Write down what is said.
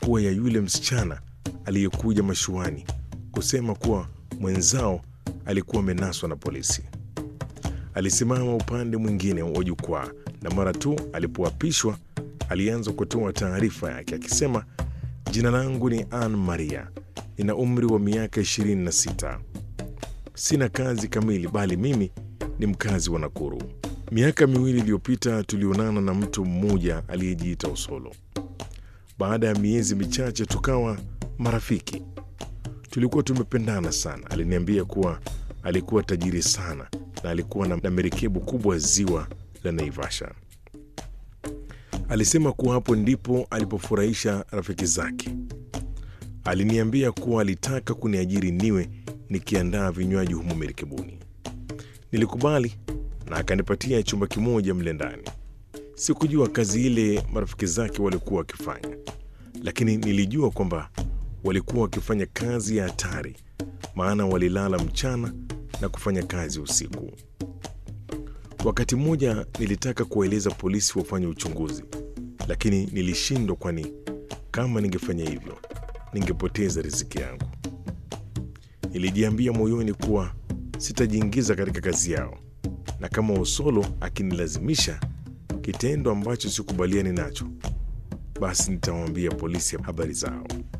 kuwa ya yule msichana aliyekuja mashuani kusema kuwa mwenzao alikuwa amenaswa na polisi. Alisimama upande mwingine wa jukwaa na mara tu alipoapishwa alianza kutoa taarifa yake akisema, jina langu ni Ann Maria, nina umri wa miaka 26. Sina kazi kamili, bali mimi ni mkazi wa Nakuru. Miaka miwili iliyopita tulionana na mtu mmoja aliyejiita Osolo. Baada ya miezi michache tukawa marafiki. Tulikuwa tumependana sana. Aliniambia kuwa alikuwa tajiri sana na alikuwa na merikebu kubwa ziwa la Naivasha. Alisema kuwa hapo ndipo alipofurahisha rafiki zake. Aliniambia kuwa alitaka kuniajiri niwe nikiandaa vinywaji humo merikebuni. Nilikubali na akanipatia chumba kimoja mle ndani. Sikujua kazi ile marafiki zake walikuwa wakifanya, lakini nilijua kwamba walikuwa wakifanya kazi ya hatari, maana walilala mchana na kufanya kazi usiku. Wakati mmoja nilitaka kuwaeleza polisi wafanye uchunguzi, lakini nilishindwa, kwani kama ningefanya hivyo ningepoteza riziki yangu. Nilijiambia moyoni kuwa sitajiingiza katika kazi yao, na kama Osolo akinilazimisha kitendo ambacho sikubaliani nacho, basi nitawaambia polisi habari zao.